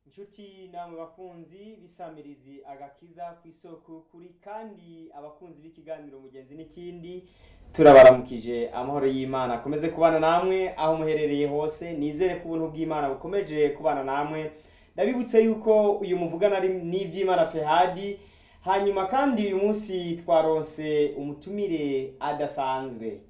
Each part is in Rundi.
inshuti namwe bakunzi bisamirizi agakiza ku isoko kuri kandi abakunzi b'ikiganiro mugenzi n'ikindi turabaramukije amahoro y'imana akomeze kubana namwe aho muherereye hose nizere ko ubuntu bw'imana bukomeje kubana namwe ndabibutse yuko uyu muvugana ari n'iby'imana fehadi hanyuma kandi uyu munsi twaronse umutumire adasanzwe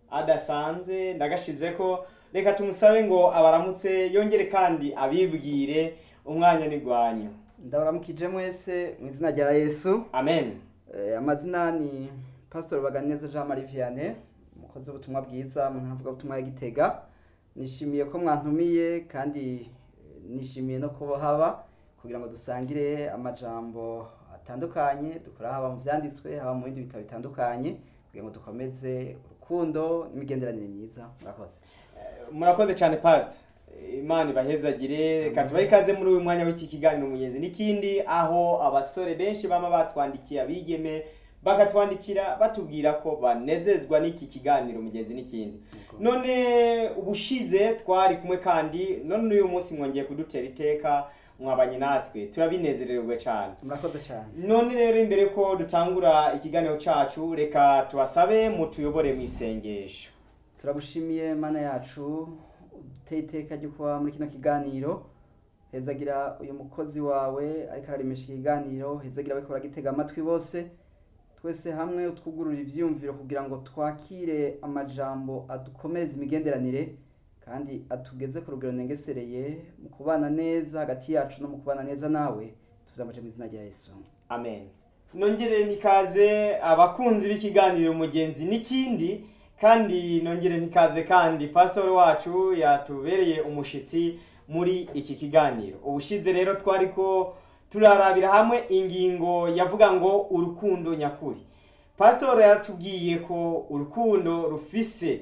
adasanzwe ndagashize ko reka tumusabe ngo abaramutse yongere kandi abibwire umwanya n'igwanyu ndabaramukije mwese mu izina rya yesu amen Eh, amazina ni pastor baganeza jean marie vianney umukozi w'ubutumwa bwiza mu ntara butumwa ya gitega nishimiye ko mwantumiye kandi eh, nishimiye no kuba haba kugira ngo dusangire amajambo atandukanye dukora haba mu vyanditswe haba mu bindi bitabo bitandukanye kugira ngo dukomeze urukundo n'imigenderanire myiza murakoze murakoze cyane pastor imana ibahezagire reka tubahe ikaze muri uyu mwanya w'iki kiganiro mugenzi n'ikindi aho abasore benshi bama batwandikiye abigeme bakatwandikira batubwira ko banezezwa n'iki kiganiro mugenzi n'ikindi none ubushize twari kumwe kandi none uyu munsi mwongeye kudutera iteka mwabanye natwe turabinezererwa cyane murakoze cyane none rero imbere ko dutangura ikiganiro cyacu reka tubasabe mutuyobore mu isengesho turagushimiye mana yacu uteye iteka ryo kuba muri kino kiganiro hezagira uyu mukozi wawe ariko ararimisha ikiganiro hezagira abiko baragitega amatwi bose twese hamwe utwugurura ivyiyumviro kugira ngo twakire amajambo adukomereza imigenderanire kandi atugeze ku rugero nengesereye mu kubana neza hagati yacu no mu kubana neza nawe tuzamuje mu izina rya yesu amen nongere mikaze abakunzi b'ikiganiro mugenzi n'ikindi kandi nongere mikaze kandi pastor wacu yatubereye umushitsi muri iki kiganiro ubushize rero twari ko turarabira hamwe ingingo yavuga ngo urukundo nyakuri pastor yatubwiye ko urukundo rufise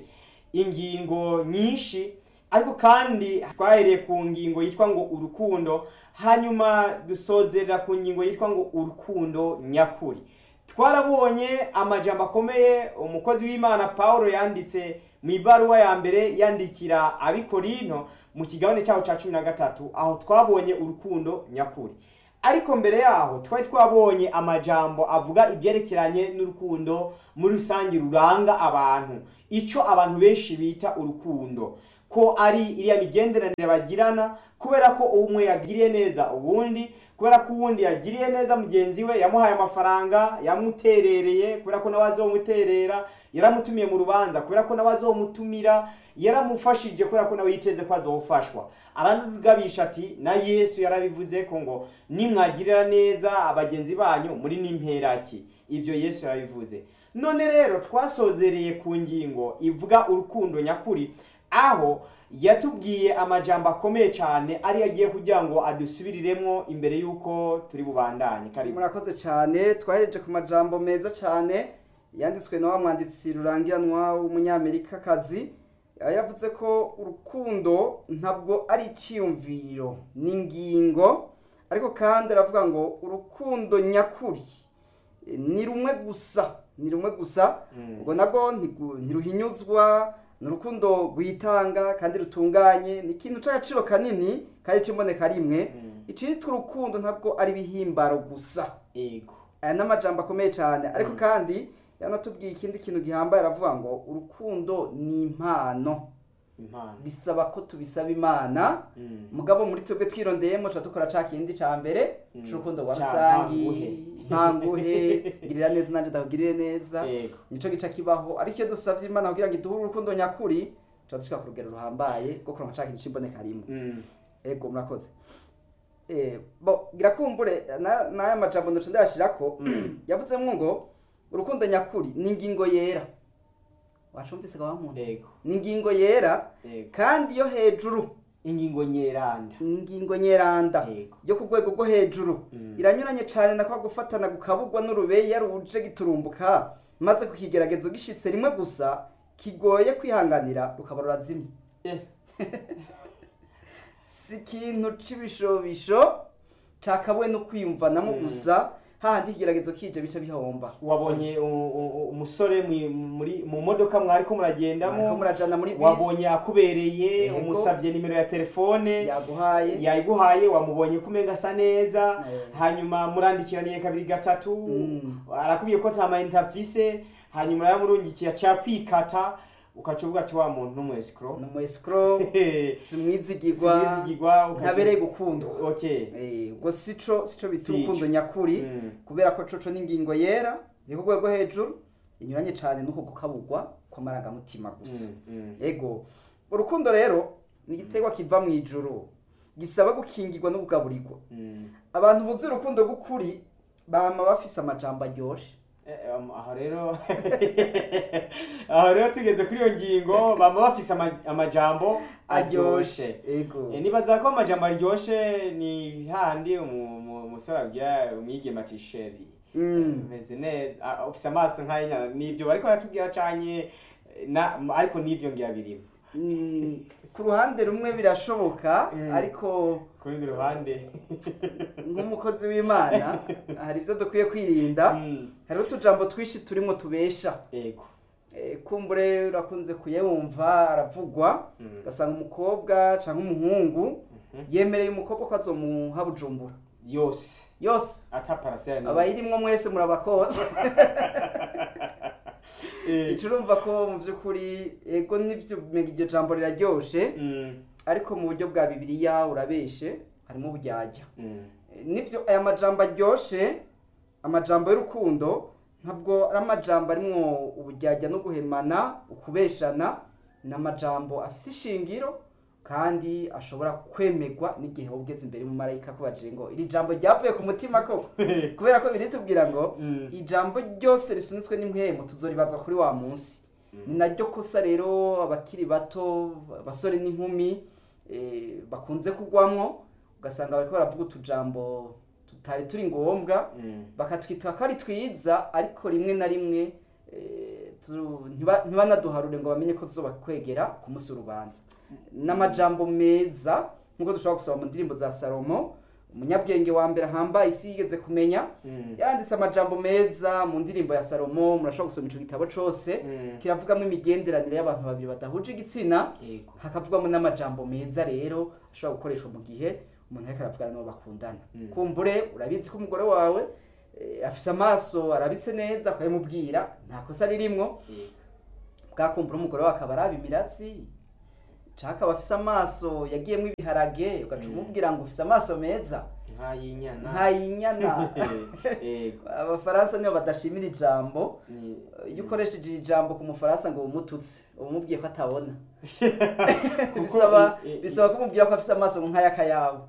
ingingo nyinshi ariko kandi twahereye ku ngingo yitwa ngo urukundo hanyuma dusozerera ku ngingo yitwa ngo urukundo nyakuri twarabonye amajambo akomeye umukozi w'imana paul yanditse mu ibaruwa ya mbere yandikira abikorino mu kigabane cyaho cya cumi na gatatu aho twabonye urukundo nyakuri ariko mbere yaho twari twabonye amajambo avuga ibyerekeranye n'urukundo muri rusange ruranga abantu icyo abantu benshi bita urukundo ko ari iriya migenderanire bagirana kubera ko umwe yagiriye neza ubundi kubera ko uwundi yagiriye neza mugenzi we yamuhaye amafaranga yamuterereye kubera ko nawe azomuterera yaramutumiye mu rubanza kubera ko nawe azomutumira yaramufashije kubera ko nawe yiteze ko azofashwa aragabisha ati na yesu yarabivuze ko ngo nimwagirira neza abagenzi banyu muri n'imperaki ibyo yesu yarabivuze none rero twasozereye ku ngingo ivuga urukundo nyakuri aho yatubwiye amajambo akomeye cyane ari agiye kugira ngo adusubiriremo imbere y'uko turi bubandanye karibu murakoze cyane twahereje ku majambo meza cyane yanditswe na wa mwanditsi rurangiranwa w'umunyamerikakazi yavuze ko urukundo ntabwo ari icyiyumviro ni ingingo ariko kandi aravuga ngo urukundo nyakuri ni rumwe gusa ni rumwe gusa ubwo nabwo ntigu- ntiruhinyuzwa ni urukundo rwitanga kandi rutunganye ni ikintu cy'agaciro kanini kandi cy'imboneka rimwe icitwa urukundo ntabwo ari ibihimbaro gusa ego aya ni amajambo akomeye cyane ariko kandi yanatubwiye ikindi kintu gihambaye aravuga ngo urukundo ni impano impano bisaba ko tubisaba imana Mm. mugabo muri twebwe twirondeyemo tuba dukora ca kindi ca mbere Mm. c'urukundo rwa Ca rusangi ntanguhe. ntanguhe girira neza nanje ndakugirire neza ego nico gica kibaho ariko iyo dusavye imana kugira ngo iduhe urukundo nyakuri tuba dushika ku rugero ruhambaye rwo kuronka ca kintu c'imboneka rimwe Mm. ego murakoze eh bo girakumbure na- n'aya majambo ndoce ndayashirako yavuzemwo ngo urukundo nyakuri ni ingingo yera wacumvise ga wa muntu ego ni ingingo yera ego kandi yo hejuru ingingo nyeranda ni ingingo nyeranda Yego. yo ku rwego rwo hejuru Mm. iranyuranye cyane na kwa gufatana gukabugwa n'urubeya ruje giturumbuka maze kukigeragezo gishitse rimwe gusa kigoye kwihanganira rukaba rurazimye Eh, si ikintu c'ibishobisho cakabuwe no kwiyumvanamo Mm. gusa hahandi ikigeragezo kije bica bihomba wabonye u- u- umusore mwi- muri mu modoka mwariko Mwariko muragendamo murajana muri bisi wabonye akubereye Yego. umusabye nimero ya telefone yaguhaye yayiguhaye wamubonye ko umenga asa neza Eh. hanyuma murandikiraniye kabiri gatatu Mm. arakubwiye ko nta mayinite afise hanyuma yamurungikiye aca kwikata ukaca uvuga ati wa muntu n'umwesikoro ni umu escrow si mwizigirwa Sinizigirwa, ukaca- ntabereye gukundwa okay Eh, ubwo sico sico bita Si urukundo ico. nyakuri Mm. kubera ko coco n'ingingo yera iri ku rwego hejuru inyuranye cane n'uko gukabugwa kw'amarangamutima gusa Mm, mm. ego urukundo rero ni igiterwa kiva mu ijuru gisaba gukingirwa no kugaburirwa Mm. abantu buzi urukundo rw'ukuri bama bafise amajambo aryoshe Eh, um, aho rero aho rero tugeze kuri iyo ngingo baba bafise ama- amajambo aryoshe ego Eh, nibaza ko amajambo aryoshe ni handi umu- umu- umusore abwira umwigeme ati sheri Mm. meze neza ah, ufise amaso nk'ay'inyana nivyo bariko baratubwira canye eh, na ariko nivyo ngira birimo Mm, ku ruhande rumwe birashoboka Mm. ariko ku rundi ruhande nk'umukozi w'imana hari ibyo dukwiye kwirinda Mm, hariho utujambo twinshi turimo tubesha ego Eh, kumbure urakunze kuyumva aravugwa Mm. ugasanga umukobwa cyangwa umuhungu Mhm. yemereye umukobwa ko azomuha bujumbura yose yose ata parasera abayirimwo mwese murabakoza Eh, ico urumva ko mu by'ukuri ego nivyo umenga iryo jambo riraryoshe mm, ariko mu buryo bwa bibiliya urabeshe harimo uburyarya mm. Eh, nivyo aya majambo aryoshe amajambo y'urukundo ntabwo ari amajambo arimwo uburyarya no guhemana ukubeshana ni amajambo afise ishingiro kandi ashobora kwemerwa n'igihe wowe ugeze imbere mu marayika kubajije ngo iri jambo ryavuye ku mutima koko kubera ko biritubwira ngo Mm. ijambo ryose risunitswe n'impwemu tuzoribaza kuri wa munsi ni naryo kosa rero abakiri bato abasore n'inkumi eh, bakunze kugwamwo ugasanga bariko baravuga utujambo tutari turi ngombwa Mm. bakatwita ko ari twiza ariko rimwe na rimwe eh, tu- ntiba- ntibanaduharure ngo bamenye ko tuzoba kwegera ku munsi w'urubanza n'amajambo meza nk'uko dushobora gusoma mu ndirimbo za salomo umunyabwenge wa mbere ahambaye isi yigeze kumenya Mm. yaranditse amajambo meza mu ndirimbo ya salomo murashobora gusoma ico gitabo cose Mm. kiravugamo imigenderanire y'abantu babiri badahuje igitsina Yego. hakavugwamo n'amajambo meza rero ashobora gukoreshwa mu gihe umuntu ariko aravugana n'uwo bakundana Mm. kumbure urabizi ko umugore wawe eh, afise amaso arabitse neza ukabimubwira nta kosa ririmwo Yego. bwakumbura umugore wawe akaba araba imiratsi canke akaba afise amaso yagiyemwo ibiharage ugaca Mm. umubwira ngo ufise amaso meza nk'ay'inyana ntayinyana Yego. abafaransa nibo badashimira ijambo Ni- iyo ukoresheje iri jambo ku mufaransa ngo umututse uba umubwiye ko atabona Kuko bisaba i- i- bisaba kumubwira ko afise amaso nk'ay'akayabo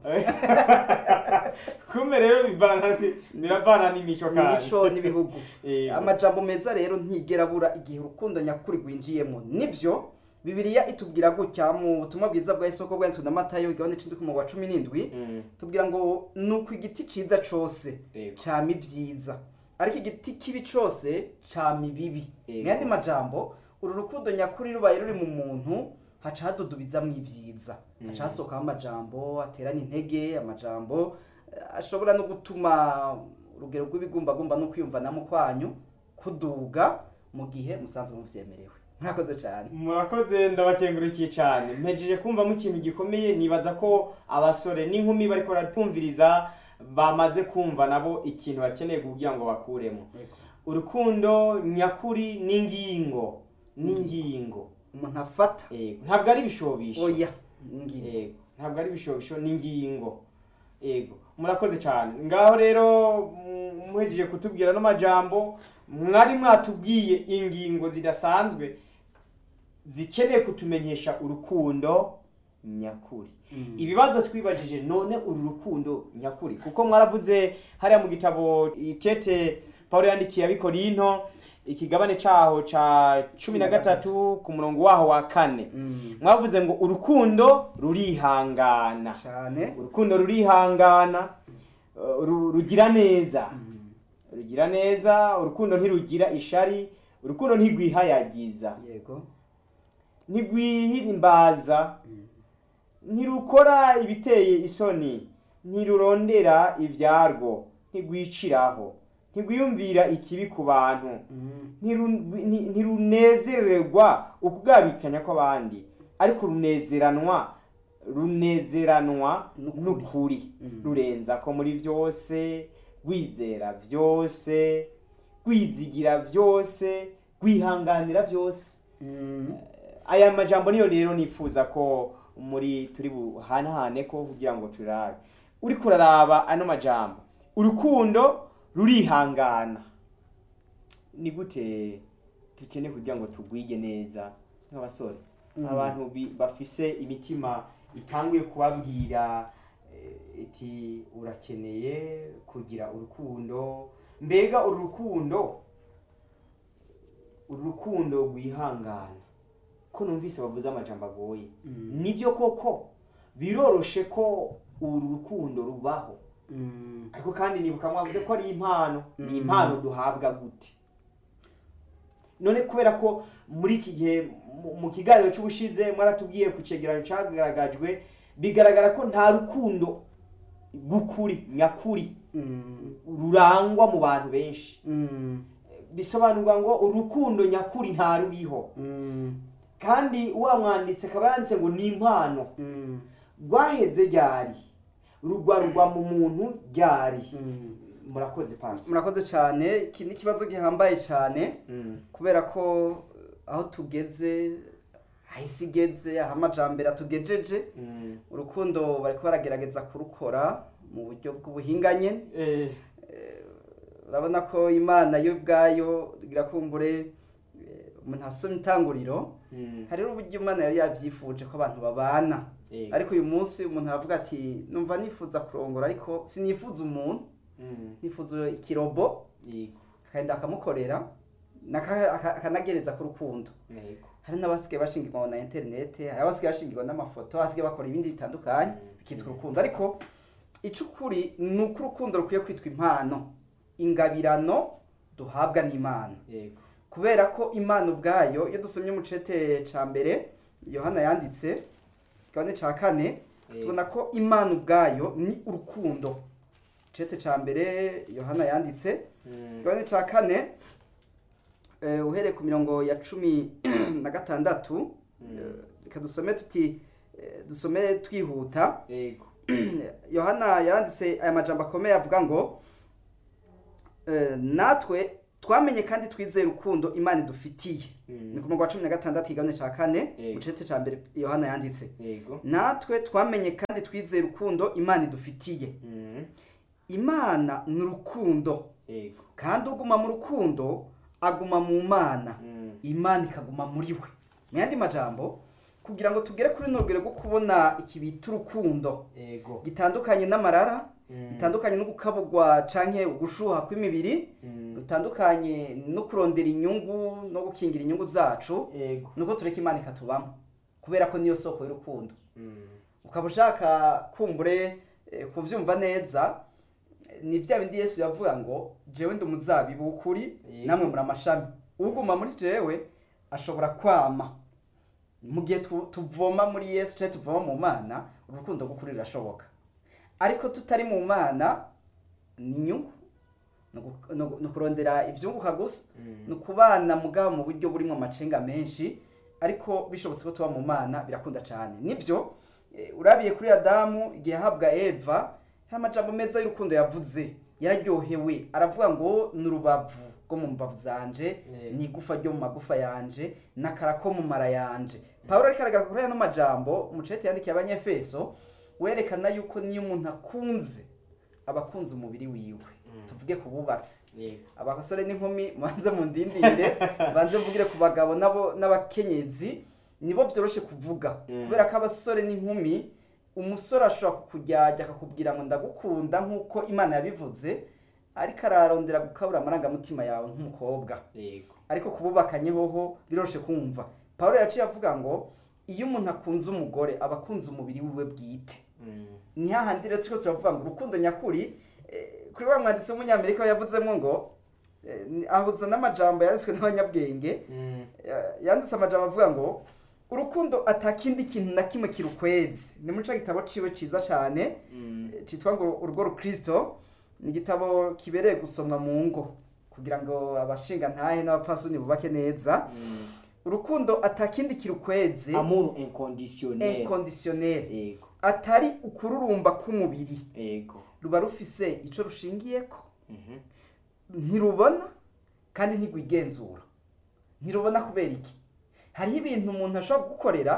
kumbe rero bivana ni- biravana n'imico kandi imico n'ibihugu Yego. amajambo meza rero ntigera abura igihe urukundo nyakuri rwinjiyemo nivyo bibiliya itubwira gutya mu butumwa bwiza bwa isoko bwanditswe na matayo igabane c'indwi ku murongo wa cumi n'indwi Mm. tubwira ngo nuko igiti ciza cose Yego. cama ivyiza ariko igiti kibi cose cama ibibi Yego. mu yandi majambo uru rukundo nyakuri rubaye ruri mu muntu haca hadudubizamwo ivyiza haca Mm. hasohokaho amajambo aterana intege amajambo eh, ashobora no gutuma urugero rw'ibigumbagumba no kwiyumvanamo kwanyu kuduga mu gihe musanzwe muvyemerewe murakoze cyane murakoze ndabakengurukiye cyane mpejeje kumvamo ikintu gikomeye nibaza ko abasore n'inkumi bariko baratumviriza bamaze kumva nabo ikintu bakeneye kugira ngo bakuremo urukundo nyakuri n'ingingo n'ingingo umuntu afata Yego. ntabwo ari ibishobisho oya n'ingingo Yego. ntabwo ari ibishobisho n'ingingo yego murakoze cyane ngaho rero mm, muhejeje kutubwira n'amajambo mwari mwatubwiye ingingo zidasanzwe zikeneye kutumenyesha urukundo nyakuri Mm. ibibazo twibajije none uru rukundo nyakuri kuko mwaravuze hariya mu gitabo ikete paul yandikiye abikorinto ikigabane caho ca cumi na gatatu ku murongo waho wa kane Mm. mwavuze ngo urukundo rurihangana cyane urukundo rurihangana uh, ru- rugira neza Mm. rugira neza urukundo ntirugira ishari urukundo ntirwihayagiza yego ntirwihimbaza ntirukora ibiteye isoni ntirurondera ibyarwo ntirwiciraho ntigwiyumvira ikibi ku bantu Mm. ntiru- nti- ntirunezererwa ukugabikanya kw'abandi ariko runezeranwa runezeranwa N'ukuri. n'ukuri Mm. rurenza ko muri byose rwizera byose rwizigira byose rwihanganira byose Mm. aya majambo niyo rero nifuza ko muri turi buhanahane ko kugira ngo turabe uriko uraraba ano majambo urukundo rurihangana ni gute dukeneye kugira ngo tugwige neza nk'abasore Mm. abantu bi- bafise imitima itanguye kubabwira eh, iti urakeneye kugira urukundo mbega uru rukundo uru rukundo rwihangana ko numvise bavuze amajambo agoye Mm. nibyo koko biroroshe ko uru rukundo rubaho Mm. ariko kandi nibuka mwavuze ko ari impano ni Mm. impano duhabwa gute none kubera ko muri iki gihe mu- mu kiganiro cy'ubushize mwaratubwiye ku cegeranyo cyagaragajwe bigaragara ko nta rukundo rw'ukuri nyakuri Mm. rurangwa mu bantu benshi Mm. bisobanurwa ngo urukundo nyakuri nta ruriho Mm. kandi wa mwanditse akaba yanditse ngo ni impano Mm. rwaheze ryari rugwarugwa mu muntu ryari Mm. murakoze pastor murakoze cyane iki ni ikibazo gihambaye cyane kubera ko aho tugeze aho isi igeze aho amajambere atugejeje Mm. urukundo bari baragerageza kurukora mu buryo bw'ubuhinganye Eh, urabona ko imana yo ubwayo irakumbure eh, umuntu asomye itanguriro mm. hariho uburyo imana yari yabyifuje ko abantu babana Yego. ariko uyu munsi umuntu aravuga ati numva nifuza kurongora ariko sinifuza umuntu Mm. nifuza ikirobo Yego. akagenda akamukorera naka- aka- akanagereza ku rukundo Yego. hari n'abasigaye bashingirwa na interinete hari abasigaye bashingirwa n'amafoto abasigaye bakora ibindi bitandukanye Mm. bikitwa urukundo ariko icukuri ni uko urukundo rukwiye kwitwa impano ingabirano duhabwa n'imana Yego. kubera ko imana ubwayo iyo dusomye mu cete ca mbere yohana yanditse kigabane ca kane Yego. tubona ko imana ubwayo ni urukundo cete ca mbere yohana yanditse Mm. kigabane ca kane eh, uhereye ku mirongo ya cumi na gatandatu Mm. eh, reka dusome tuti eh, dusome twihuta Yego. yohana yaranditse aya majambo akomeye avuga ngo eh, natwe twamenye kandi twizeye urukundo imana idufitiye Mm. ni ku murongo wa cumi na gatandatu igabane ca kane Yego. mu cete ca mbere yohana yanditse Yego. natwe twamenye kandi twizeye urukundo imana idufitiye Mm. imana ni urukundo Yego. kandi uguma mu rukundo aguma mu mana Mm. imana ikaguma muri we mu yandi majambo kugira ngo tugere kuri runo rugero rwo kubona iki bita urukundo Yego. gitandukanye n'amarara Mm. gitandukanye no gukabugwa canke ugushuha kw'imibiri Mm. gutandukanye no kurondera inyungu no gukingira inyungu zacu Yego. nuko tureka imana ikatubamo kubera ko niyo soko y'urukundo Mm. ukaba ushaka kumbure eh, kuvyumva neza eh, ni vya bindi yesu yavuga ngo jewe ndi umuzabibu w'ukuri Yego. namwe muri amashami uguma muri jewe ashobora kwama mu gihe tu- tuvoma muri yesu canke tuvoma mu mana urukundo rw'ukuri rurashoboka ariko tutari mu mana ni inyungu ni ugu- ni ugu- ni ukurondera ivyunguka gusa Mm. ni ukubana mugabo mu buryo burimo amacenga menshi ariko bishobotse ko tuba mu mana birakunda cyane nibyo eh, urabiye kuri adamu igihe yahabwa eva hari amajambo meza y'urukundo yavuze yararyohewe aravuga ngo ni urubavu rwo mu mbavu zanje Yego. ni igufa ryo mu magufa yanje n'akara ko mu mara yanje pawulo ariko aragaragara kuri ano majambo umucete yandikiye abanyefeso werekana yuko niyo umuntu akunze aba akunze umubiri wiwe Mm. tuvuge ku bubatsi Yego. abasore n'inkumi mubanze mundindire banze mvugire ku bagabo nabo n'abakenyezi nibo byoroshe kuvuga Mm. kubera ko abasore n'inkumi umusore ashobora kukujyajya akakubwira ngo ndagukunda nk'uko imana yabivuze ariko ararondera gukabura amarangamutima yawe nk'umukobwa Yego. ariko kububakanye hoho biroroshe kumva paul yaciye avuga ngo iyo umuntu akunze umugore aba akunze umubiri wiwe bwite Mm. ni hahandi rero turiko turavuga ngo urukundo nyakuri eh, kuri wa mwanditsi w'umunyamerika yavuzemo ngo eh, ni- ahuza n'amajambo yanditswe n'abanyabwenge Mm. Ya- yanditse amajambo avuga ngo urukundo atakindi kintu na kimwe kirukwezi ni muri ca gitabo ciwe ciza cane Mm. eh, citwa ngo urugo rukristo ni igitabo kibereye gusomwa mu ngo kugira ngo abashinga ntahe n'abapfasoni bubake neza Mm. urukundo atakindi kirukweze amour inconditionnel inconditionnel yego atari ukururumba k'umubiri yego ruba rufise ico rushingiyeko Mhm. ntirubona kandi ntigwigenzura ntirubona kubera iki hariho ibintu umuntu ashobora gukorera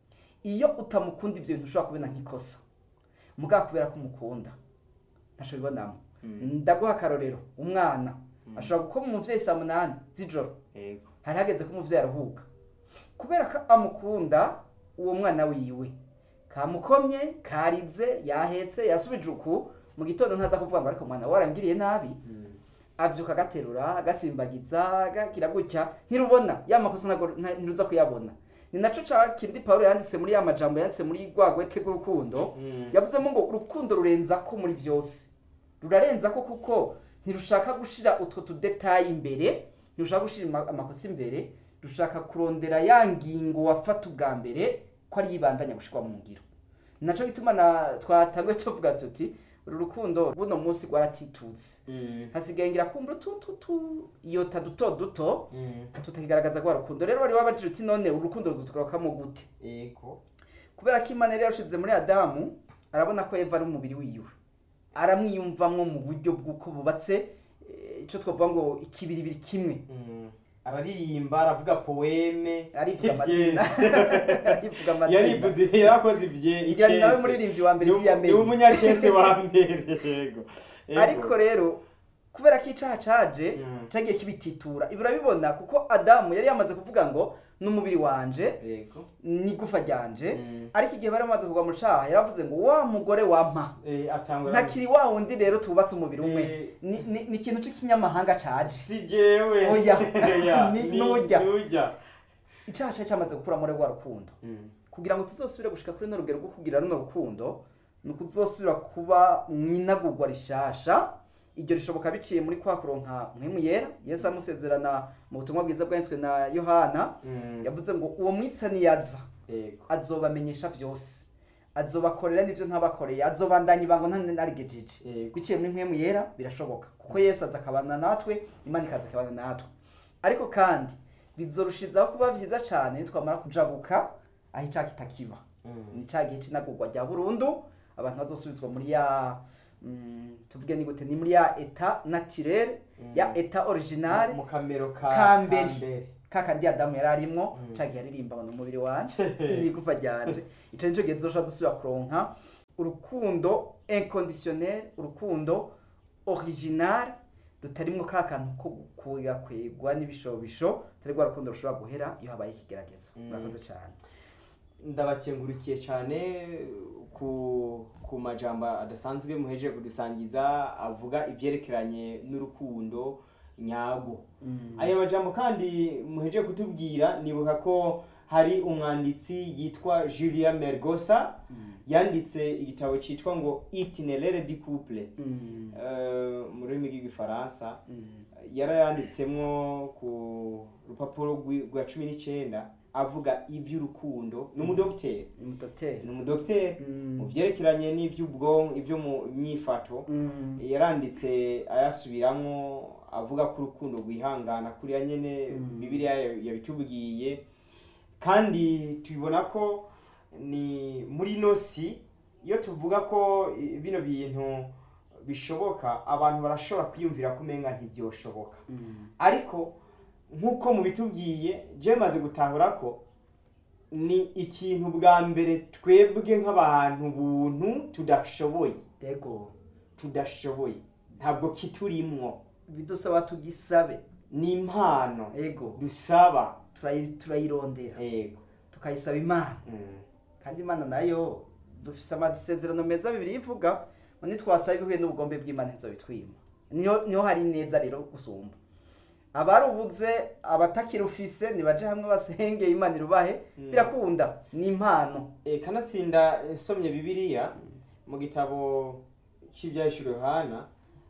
iyo utamukunda ibyo bintu ushobora kubona nk'ikosa mugabo kubera ko umukunda ntashobora bibonamo Mm. ndaguha akarorero umwana ashobora gukoma umuvyeyi saa munani z'ijoro yego hari hageze ko umuvyeyi aruhuka kubera ko amukunda uwo mwana wiwe kamukomye karize yahetse yasubije uku mu gitondo ntaza kuvuga ngo ariko mwana warangiriye nabi Mm. avyuka agaterura agasimbagiza agagira gutya ntirubona ya makosa ntago nta- ntiruza kuyabona ni naco ca kindi pawulo yanditse muri ya majambo yanditse muri rwagwete rw'urukundo Mm. yavuzemo ngo urukundo rurenza ko muri vyose rurarenza ko kuko ntirushaka gushira utwo tudetayi imbere ntirushaka gushira ama- amakosa imbere rushaka kurondera ya ngingo wafata ubwa mbere ko ari yibandanya gushirwa mu ngiro ni naco gituma na twatanguye tuvuga tuti uru rukundo buno munsi rwaratitutse Mm. hasigaye ngira kumva utututu iyota duto duto Mm. tutakigaragaza rwa rukundo rero wari wabajije uti none urukundo ruzotugarukamo gute yego kubera ko imana yari yarushize muri adamu arabona ko eva ari umubiri wiwe aramwiyumvamwo mu buryo bw'uko bubatse eh, ico twavuga ngo ikibiribiri kimwe Mm. araririmba aravuga poeme arivuga amazina arivuga amazina yarivuze yarakoze ibye Igira ni nawe muririmbyi wa mbere isi ni yamenye umunyacese wa mbere yego Yego. ariko rero kubera ko icaha caje Mm. cagiye kibititura ibi urabibona kuko adamu yari yamaze kuvuga ngo n'umubiri wanje yego n'igufa ryanje Mm. ariko igihe bari bamaze kugwa mu caha yaravuze ngo wa mugore wampa Eh, atangura ntakiri wa wundi rero tubatse umubiri umwe Eh. ni ni- ni ikintu c'ikinyamahanga caje si jewe Oya. Oya. Ni- Ni- nujya. nujya icaha cari camaze gukuramo rwa rukundo Mm. kugira ngo tuzosubire gushika kuri no rugero rwo kugira runo rukundo ni ukuzosubira kuba mwinagurwa rishasha iryo rishoboka biciye muri kwa kuronka mwemu yera yesu amusezerana mu butumwa bwiza bwanditswe na yohana Mm. yavuze ngo uwo mwitsa niyaza yego azobamenyesha vyose azobakorera n'ivyo ntabakoreye azobandanya ibango ntanarigejeje yego biciye muri mwemu yera birashoboka kuko yesu aza akabana natwe imana ikaza akabana natwe ariko kandi bizorushizaho kuba vyiza cane twamara kujabuka aho icaha kitakiba Mm. ni ca gihe c'inagurwa rya burundu abantu bazosubizwa muri ya mm, tuvuge ni gute ni muri ya eta naturel Mm. ya eta original mu kamero ka ka mbere. mbere. kakandi adamu yari arimwo Mm. ca gihe aririmba ngo ni umubiri wanje n'igufa ryanje ico nico gihe tuzoshobora dusubira kuronka urukundo inconditionnel urukundo original rutarimwo ka kantu ko kugakwegwa n'ibishobisho atari rwa rukundo rushobora guhera iyo habaye ikigeragezo Mm. murakoze cane ndabakengurukiye cyane ku ku majambo adasanzwe muhejeje kudusangiza avuga ibyerekeranye n'urukundo nyago aya majambo kandi muhejeje kutubwira nibuka ko hari umwanditsi yitwa Julia Mergosa yanditse igitabo cyitwa ngo Itinéraire du couple Mm. eh, mu rurimi rw'igifaransa Mm. yarayanditsemwo ku rupapuro rwi- rwa cumi n'icyenda avuga iby'urukundo ni umudogiteri umudoteri ni umudogiteri Mm. mu byerekeranye n'iby'ubwonko ibyo mu myifato Mm. yaranditse ayasubiramo avuga ko urukundo rwihangana kuriya nyene Mm. bibiliya yabitubwiye kandi tubibona ko ni muri ino si iyo tuvuga ko i- bino bintu bishoboka abantu barashobora kwiyumvira ko umenga ntibyoshoboka Mm. ariko nk'uko mubitubwiye je maze gutahura ko ni ikintu bwa mbere twebwe nk'abantu buntu tudashoboye Ego tudashoboye ntabwo kiturimwo bidusaba tugisabe ni impano ego dusaba turayi- turayirondera yego tukayisaba imana Mm. kandi imana nayo dufise amasezerano meza bibiri ivuga ngo nitwasaba ibihuye n'ubugombe bw'imana ntizobitwima niho niho hari neza rero gusumba abarubuze abatakirufise nibaje hamwe basenge imana irubahe Mm. birakunda ni impano E, kanatsinda nsomye bibiliya mu gitabo cy'ibyahishuro yohana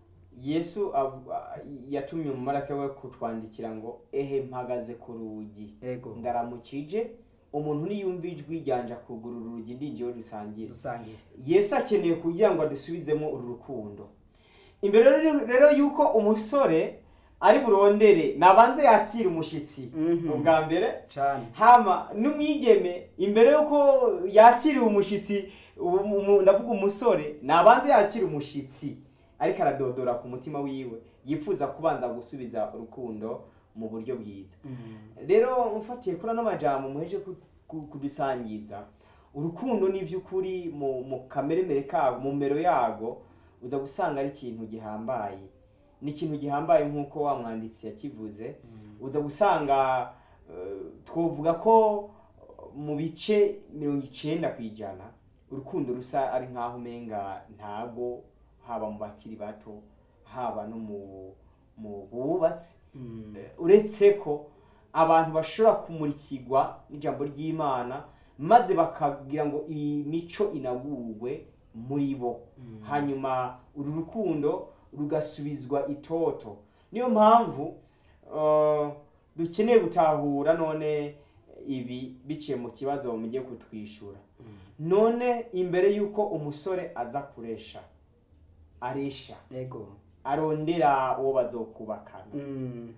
yesu ab- a- yatumye umumaraka we kutwandikira ngo ehe mpagaze ku rugi ego ndaramukije umuntu niyumva ijwi ryanje akugurura urugi ndinjiyeho dusangire dusangire yesu akeneye kugira ngo adusubizemo uru rukundo imbere rero- rero yuko umusore ari burondere nabanze yakira umushitsi Mhm. ubwa mbere cyane hama n'umwigeme imbere yuko yakiriye umushitsi umu- umu- ndavuga umusore nabanze yakira umushitsi ariko aradodora ku mutima wiwe yifuza kubanza gusubiza urukundo mu buryo bwiza rero mfatiye kuri ano majambo muheje ku- ku- kudusangiza urukundo ni by'ukuri mu mu kameremere kago mu mero yago uza gusanga ari ikintu gihambaye ni ikintu gihambaye nk'uko wa mwanditsi yakivuze uza gusanga eh, twovuga ko mu bice mirongo icenda ku ijana urukundo rusa ari nk'aho umenga ntabwo haba mu bakiri bato haba no mu mu bubatsi Eh, uretse ko abantu bashobora kumurikirwa n'ijambo ry'imana maze bakagira ngo iyi mico inagurwe muri bo hanyuma uru rukundo rugasubizwa itoto niyo mpamvu eh, dukeneye gutahura none ibi biciye mu kibazo mugiye kutwishyura none imbere y'uko umusore aza kuresha aresha yego arondera uwo bazokubakana Mm.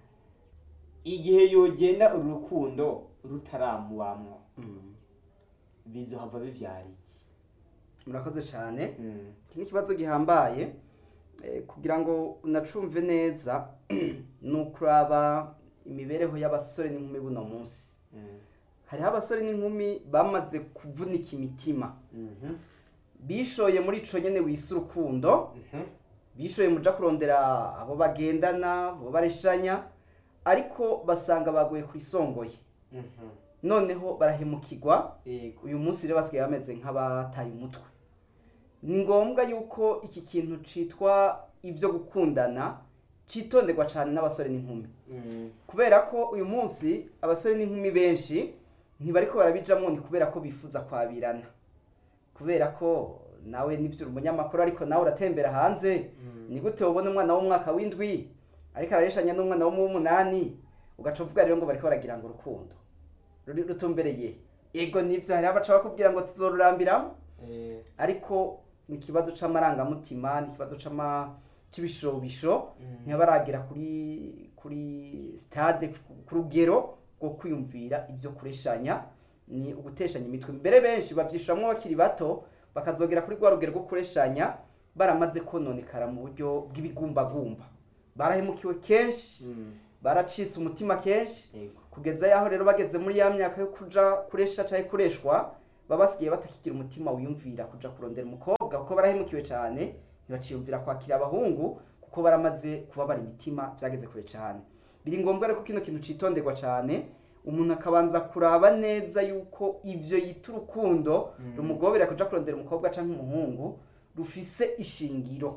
igihe yogenda uru rukundo rutaramubamwo Mm. bizohava bivyara iki murakoze cyane Mm. iki ni ikibazo gihambaye eh, kugira ngo unacumve neza ni ukuraba imibereho y'abasore n'inkumi buno munsi Mm. hariho abasore n'inkumi bamaze kuvunika imitima Mhm. bishoye muri ico nyene wise urukundo Mhm. bishoye muja kurondera abo bagendana abo bareshanya ariko basanga baguye ku isongoye Mhm. noneho barahemukirwa Yego. uyu munsi rero basigaye bameze nk'abataye umutwe ni ngombwa yuko iki kintu citwa ibyo gukundana citonderwa cyane n'abasore n'inkumi Mm. kubera ko uyu munsi abasore n'inkumi benshi ntibariko barabijamo ni kubera ko bifuza kwabirana kubera ko nawe nibyo uri umunyamakuru ariko nawe uratembera hanze Mm. ni gute wabona umwana w'umwaka w'indwi ariko arareshanya n'umwana wo mu w'umunani ugaca uvuga rero ngo bariko baragira ngo urukundo ruri rutumbereye ego nibyo hari abaca bakubwira ngo tuzorurambiramo Eh. ariko ni ikibazo c'amarangamutima ni ikibazo c'ama c'ibishobisho Mm. ntibaragira kuri kuri stade ku- ku rugero rwo kwiyumvira ibyo kureshanya ni uguteshanya imitwe mbere benshi bavyishuramwo bakiri bato bakazogera kuri rwa rugero rwo kureshanya baramaze kononekara mu buryo bw'ibigumbagumba barahemukiwe kenshi Mm. baracitse umutima kenshi Yego. kugeza yaho rero bageze muri ya myaka yo kuja kuresha canke kureshwa baba basigaye batakigira umutima wiyumvira kuja kurondera umukobwa kuko barahemukiwe cane ntibaciyumvira kwakira abahungu kuko baramaze kubabara imitima vyageze kure cane biri ngombwa rero ko kino kintu citonderwa cane umuntu akabanza kuraba neza yuko ivyo yita urukundo Mm. rumugobera kuja kurondera umukobwa canke umuhungu rufise ishingiro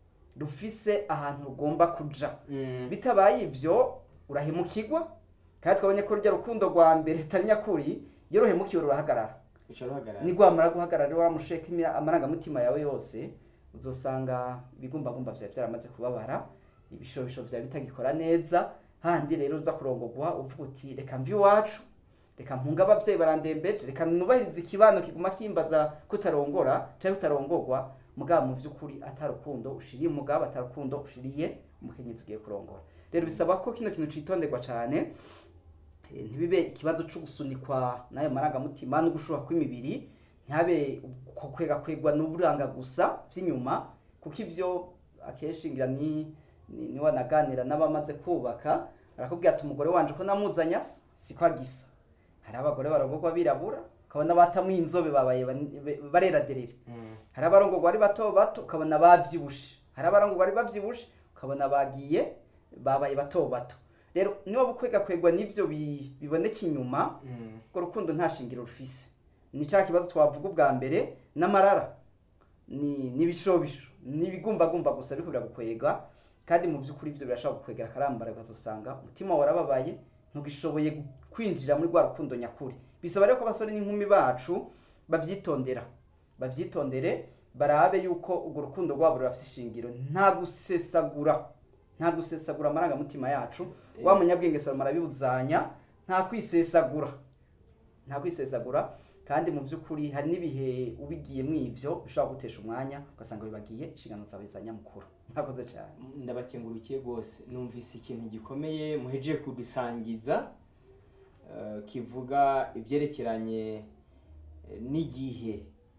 rufise ahantu rugomba kuja Mm. bitabaye ibyo urahemukirwa kandi twabonye ko rujya rukundo rwa mbere rutari nyakuri iyo ruhemukiwe rurahagarara Uca ruhagarara. nigwamara guhagarara rero waramusheka imira- amarangamutima yawe yose uzosanga ibigumbagumba vyawe vyaramaze kubabara ibishobisho vyawe bitagikora neza handi rero uza kurongogwa uvuga uti reka mvi iwacu reka mpunga abavyeyi barandembeje reka nubahiriza ikibano kiguma kimbaza kutarongora canke kutarongorwa mugabo mu vy'ukuri atarukundo ushiriye umugabo atarukundo ushiriye umukenyezi ugiye kurongora rero bisaba ko kino kintu citonderwa cane eh, ntibibe ikibazo co gusunikwa n'ayo marangamutima no gushuha kw'imibiri ntihabe uko kwega kwegwa n'uburanga gusa vy'inyuma kuko ivyo akenshi ngira ni ni, ni wanaganira n'abamaze kubaka arakubwira ati umugore wanje ko namuzanya siko agisa hari abagore barongorwa birabura ukabona batamuye inzobe babaye bani- be- barera derere Mm. hari abarongorwa ari bato bato ukabona bavyibushe hari abarongorwa ari bavyibushe ukabona bagiye babaye bato bato rero niba bukwega kwegwa n'ivyo bi- biboneka inyuma Mm. urwo rukundo nta shingiro rufise ni ca kibazo twavuga ubwa mbere n'amarara ni n'ibishobisho n'ibigumbagumba gusa ariko biragukwega kandi mu by'ukuri ivyo birashobora gukwegera akarambara ukazosanga umutima warababaye ntugishoboye kwinjira muri rwa rukundo nyakuri bisaba rero ko abasore n'inkumi bacu bavyitondera bavyitondere barabe yuko urwo rukundo rwabo rurafise ishingiro nta gusesagura nta gusesagura amarangamutima yacu wa munyabwenge salomo arabibuzanya nta kwisesagura nta kwisesagura kandi mu by'ukuri hari n'ibihe ubigiyemo ivyo bishobora gutesha umwanya ugasanga bibagiye inshingano zawe za nyamukuru murakoze cyane ndabakengurukiye rwose numvise ikintu gikomeye muhejeje kudusangiza eh, kivuga ibyerekeranye eh, n'igihe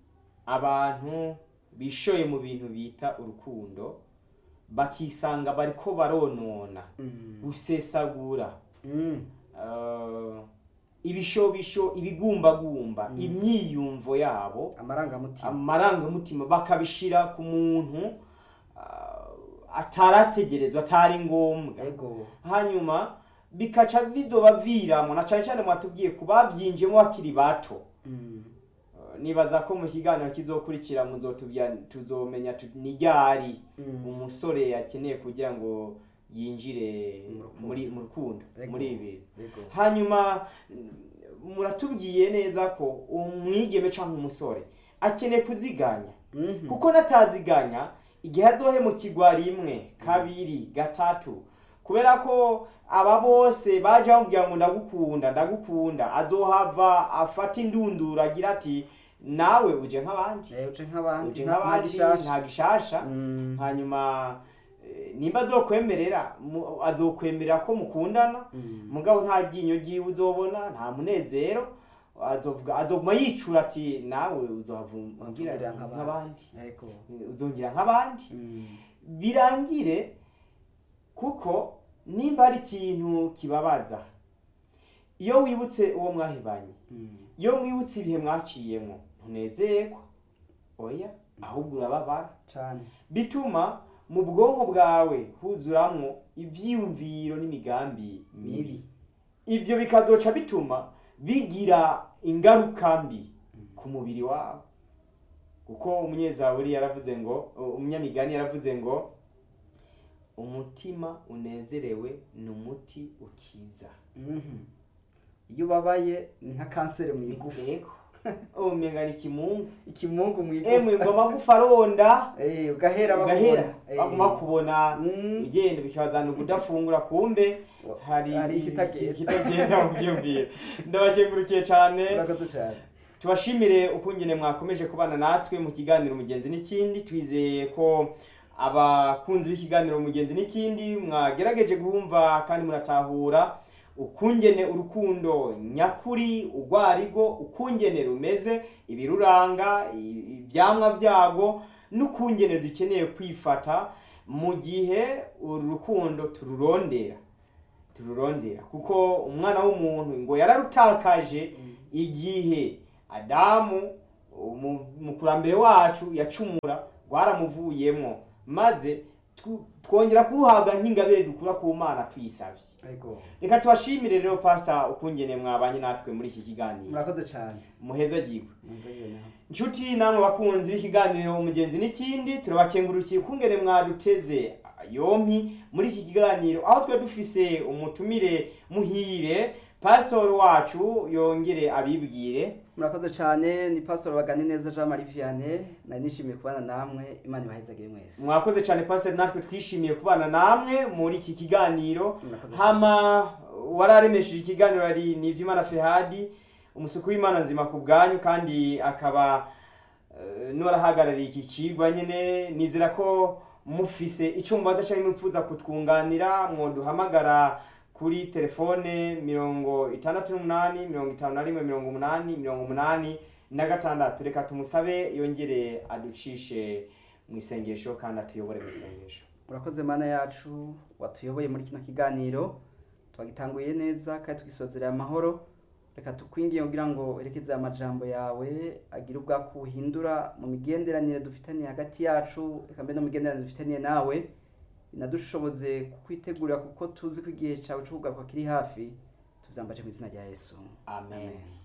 abantu bishoye mu bintu bita urukundo bakisanga bariko baronona Mm. gusesagura Mm. eh, ibishobisho ibigumbagumba Mm. imyiyumvo yabo amarangamutima amarangamutima bakabishira ku muntu ah, atarategerezwa atari ngombwa ego hanyuma bikaca bizobaviramo na cyane cyane mwatubwiye ku babyinjiyemo bakiri bato Mm. Uh, nibaza ko mu kiganiro kizokurikira muzotubya tuzomenya tu- ni ryari Mm. umusore akeneye kugira ngo yinjire Mu rukundo. muri mu rukundo Ego. muri ibi ego hanyuma mm, muratubwiye neza ko umwigeme cyangwa umusore akeneye kuziganya Mhm. kuko nataziganya igihe azohemukirwa rimwe kabiri gatatu kubera ko aba bose baje bamubwira ngo ndagukunda ndagukunda azohava afata indunduro agira ati nawe uje nk'abandi Eh, uje nk'abandi uje nta- nta nk'abandi gishasha. nta gishasha Mm. hanyuma eh, nimba azokwemerera mu- azokwemerera ko mukundana Mm. mugabo nta ryinyo ryiwe uzobona nta munezero azovuga azoguma yicura ati nawe uzohavungira Wamvugirira nk'abandi ego uzongera nk'abandi Mm. birangire kuko nimba hari ikintu kibabaza iyo wibutse uwo mwahebanye Mm. iyo mwibutse ibihe mwaciyemo ntunezerwa oya ahubwo urababara cane bituma mu bwonko bwawe huzuramwo ivyiyumviro n'imigambi mibi ibyo bikazoca bituma bigira ingaruka mbi ku mubiri wawe kuko umunyezaburi yaravuze ngo umunyamigani yaravuze ngo umutima unezerewe ni umuti ukiza Mhm. iyo ubabaye ni nka kanseri mu igufa yego umenga ni kimungu ikimungu mu emwe igufa ngo amagufa aronda Eh, ugahera ugahera bakubona. Eh. baguma kubona Mm. ugenda bikabazana kudafungura kumbe hari Hari ikitagenda. ikitagenda mu byumviro ndabakengurukiye cyane urakoze cyane tubashimire ukungene mwakomeje kubana natwe mu kiganiro umugenzi n'ikindi twizeye ko abakunzi b'ikiganiro umugenzi n'ikindi mwagerageje guhumva kandi muratahura ukungene urukundo nyakuri urwarigo ukungene rumeze ibiruranga i- ibyamwa byago n'ukungene dukeneye kwifata mu gihe uru rukundo tururondera tururondera kuko umwana w'umuntu ngo yararutakaje igihe adamu umu- umukurambere wacu yacumura rwaramuvuyemo maze tw- twongera kuruhabwa nk'ingabire dukura ku mana tuyisabye ego reka tubashimire rero pasita ukungene mwabanye natwe muri iki kiganiro murakoze cyane muheza agirwe Munzogere nawe. inshuti namwe bakunzi b'ikiganiro umugenzi n'ikindi turabakengurukiye ukungene mwaduteze yompi muri iki kiganiro aho twe dufise umutumire muhire pasitori wacu yongere abibwire murakoze cyane ni pastor bagani neza jean marie vianney nari nishimiye kubana namwe imana ibahezagire mwese mwakoze cyane pasiteri natwe twishimiye kubana namwe muri iki kiganiro Murakoze hama wararemesheje ikiganiro ari ni ivy'imana fehadi umusuku w'imana nzima ku bwanyu kandi akaba eh, n'uwarahagarariye iki kigwa nyene nizera ko mufise icyo mubaza cyangwa mwifuza kutwunganira mwoduhamagara kuri telefone mirongo itandatu n'umunani mirongo itanu na rimwe mirongo umunani mirongo umunani na gatandatu reka tumusabe yongere aducishe mu isengesho kandi atuyobore mu isengesho murakoze mana yacu watuyoboye muri kino kiganiro twagitanguye neza kandi tugisozereye amahoro reka tukwingiye kugira ngo werekeze amajambo yawe agire ubwako buhindura mu migenderanire dufitaniye hagati yacu reka mbere no mu migenderanire dufitaniye nawe binadushoboze kukwitegurira kuko tuzi ko igihe cyawe cyo kugaruka kiri hafi tubyambaje mu izina rya yesu amen